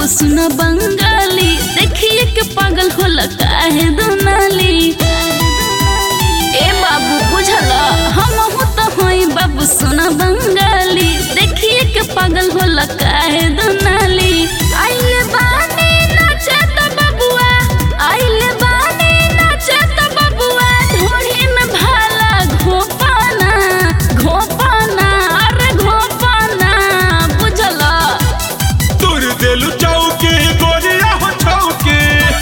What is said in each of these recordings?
बाबू सुना बंगाली देखिए के पागल होला काहे दुनाली ए बाबू बुझला हम हो तो होई बाबू सुना बंगाली देखिए के पागल होला काहे दुनाली आइले बानी नाचे तो बबुआ आइले बानी नाचे तो बबुआ ढोढ़ी में भाला घोपाना घोपाना अरे घोपाना बुझला तुर देलु चौकी गोरिया हो चौकी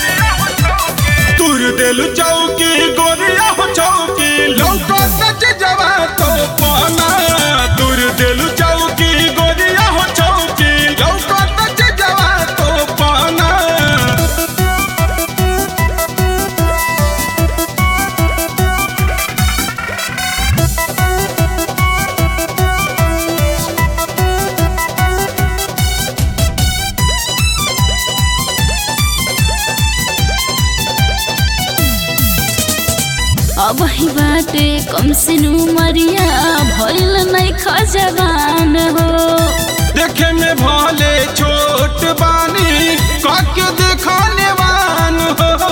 तुर देलु चौकी गोरिया हो चौकी लौका सच जवा तो पाना तुर देलु चौकी गोरिया हो चौकी लौका सच जवा तो पाना अब ही बाटे कम सिनु मरिया भइल नहीं खजवान हो देखे में भले छोट बानी काके देखाने वान हो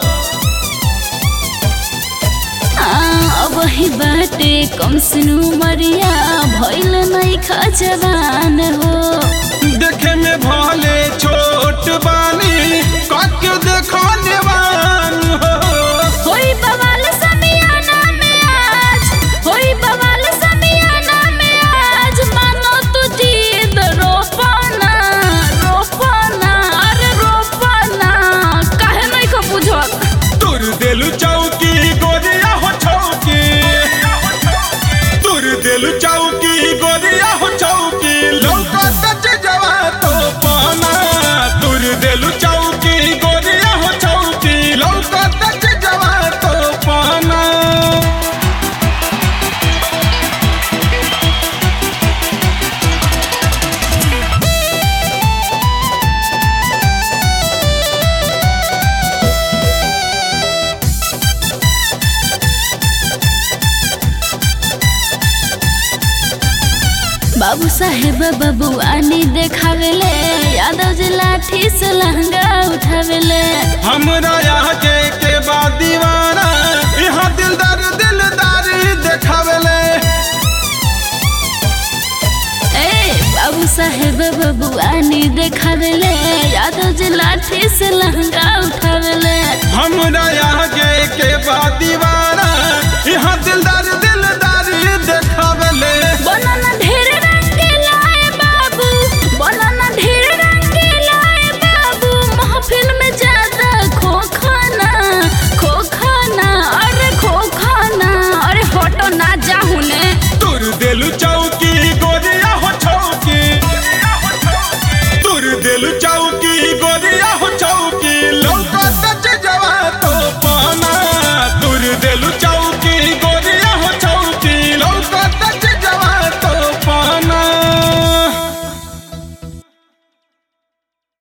आ, अब ही बाटे कम सिनु मरिया भइल नहीं खजवान हो देखे में भले छोट बानी काके देखाने वान हो होई बवाल समियाना में आज होई बवाल समियाना में आज मानो तू जीद रोपना रोपना अरे रोपना काहे नहीं को बुझत तुर देलु चौकी गोरिया हो चौकी तुर देलु चौकी गोरिया हो चौकी लौका सच जवा तो पाना तुर देलु चौकी गोरिया हो चौकी लौका सच जवा तो पाना बाबू साहेब बबुआनी देखावेले यादव जी लाठी से लहंगा उठावेले हमरा यहाँ के के बाद दीवाना यहाँ दिलदार दिलदारी देखावेले ए बाबू साहेब बबुआनी देखावेले यादव जी लाठी से लहंगा उठावेले हमरा यहाँ के के बाद दीवाना